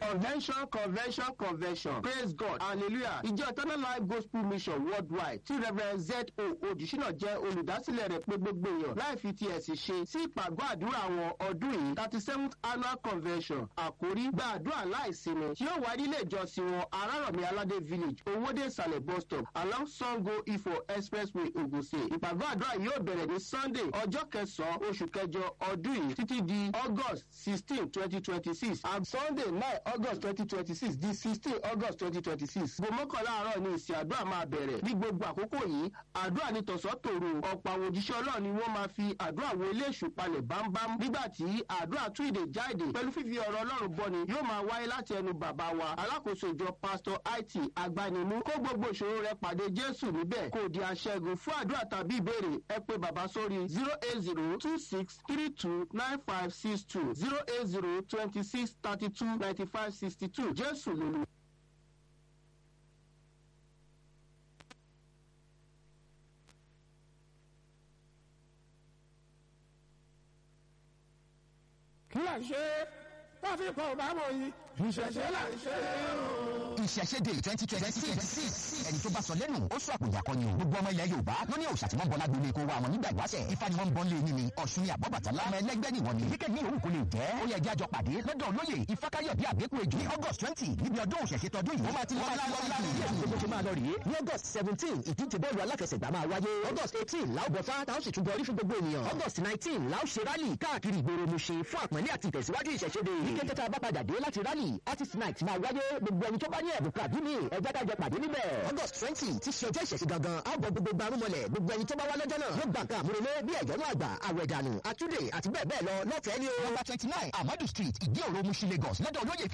convention convention convention praise god hallelujah ìjọ eternal life gospel mission worldwide tí reverend z o odùsínà jẹ́ olùdásílẹ̀ rẹ̀ pé gbogbo èèyàn láì fi ti ẹ̀sìn ṣe sí ìpàgọ́ àdúrà àwọn ọdún yìí thirty seventh annual convention àkórí gba àdúrà láìsinmi tí yóò wáyé ilé ìjọsìn wọn arárọ̀mí aládé village owóde ìsàlẹ̀ bus stop along sango ifo expressway ogun state ìpàgọ́ àdúrà yóò bẹ̀rẹ̀ ní sunday ọjọ́ kẹsàn-án oṣù kẹjọ ọdún yìí títí di august sixteen twenty twenty six and sunday nine august twenty twenty six di sixteen august twenty twenty six gbòmọ́kànlá àárọ̀ ni ìsìn àdúrà máa bẹ̀rẹ̀ ní gbogbo àkókò yìí àdúrà ní tọ̀sán tòru ọ̀pọ̀ àwọn òjíṣẹ́ ọlọ́run ni wọ́n máa fi àdúrà wo ilé èṣù palẹ̀ bámbám nígbà tí àdúrà tún ìdè jáde pẹ̀lú fífi ọ̀rọ̀ ọlọ́run bọ́ni yóò máa wáyé láti ẹnu bàbá wa alákòóso ìjọ pásítọ̀ it agbanimú kó gbogbo ìṣòro rẹ pàdé jésù níbẹ̀ kò di aṣẹ́gun fún àdúrà tàbí ìbéèrè ẹ pé bàbá sórí zero eight zero two six three two nine five six two zero eight zero twenty six thirty two ninety five sixty two jésù lòlù. kí là ń ṣe tráfíkọ̀ bá wọ̀ yìí ìṣẹ̀ṣẹ̀ là ń ṣe o. ìṣẹ̀ṣẹ̀dé twenty twenty six ẹni tó bá sọ lẹ́nu ó sọ àpòjà kan ni o gbogbo ọmọ ilẹ̀ yorùbá ló ní òòṣà tí wọ́n bọ́ lágbo ilé kó wa àwọn nígbà ìwáṣẹ̀ ifá ni wọ́n ń bọ́ lé yín ni ọ̀ṣun ni àbọ̀bàtálá ọmọ ẹlẹ́gbẹ́ ni wọ́n ni kíkẹ́ ní òun kò lè jẹ́ ó yẹ jájọ pàdé lọ́dọ̀ olóyè ifákáyọ̀dé àgbékù ejò ní august twenty níbi ọdún òṣèṣe tọdún yìí ó máa ti lọ gbogbo ṣe máa lọ rèé ní august seventeen ìdíje bọ́ọ̀lù aláfẹsẹ̀gbá máa wáyé august eighteen láò bọ̀ fáta ó sì tún bọrí fún gbogbo ènìyàn august nineteen láò ṣe rálì káàkiri ìgboro Mushin fún àpọ́nlé àti ìtẹ̀síwájú ìṣẹ̀ṣẹ̀dé ní kété tá a bá padà dé láti rálì artist night máa wáyé gbogbo ẹni tó bá ní ẹ̀bùn kàbí ní ẹgbẹ́ kájọ pàdé níbẹ̀ august twenty ti ṣe ọjọ́ ìṣẹ̀ṣẹ̀ gangan á bọ̀ gbogbo gbarumọlẹ̀ gbogbo ẹni tó bá wá lọ́jọ́ náà yóò gbà nǹkan àmúrelé bí ẹ̀jọ̀nú àgbà àwẹ̀dànù àtúndè àti bẹ́ẹ̀ bẹ́ẹ̀ lọ lọ́fẹ̀ẹ́ ni o. number twenty nine amadu street ìdí òro Mushin lagos lọ́dọ̀ olóyè